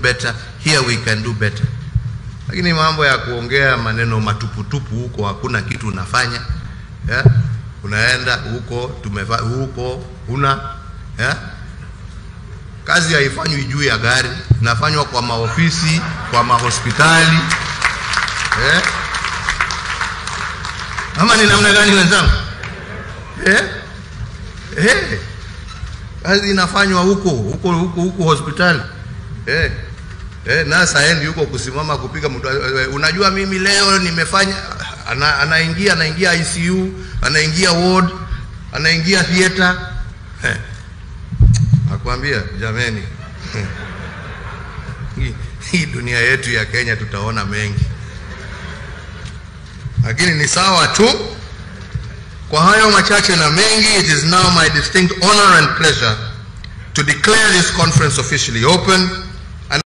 better here we can do better lakini mambo ya kuongea maneno matuputupu huko hakuna kitu unafanya yeah? unaenda huko tumeva huko una yeah? kazi haifanywi juu ya gari inafanywa kwa maofisi kwa mahospitali eh? ama ni namna gani wenzangu eh? Eh? kazi inafanywa huko huko huko huko hospitali eh? Eh, nasa haendi huko kusimama kupiga mtu eh, unajua mimi leo nimefanya ana, anaingia anaingia ICU anaingia ward anaingia theater eh. Nakwambia jameni, hii, hii dunia yetu ya Kenya tutaona mengi, lakini ni sawa tu. Kwa hayo machache na mengi, it is now my distinct honor and pleasure to declare this conference officially open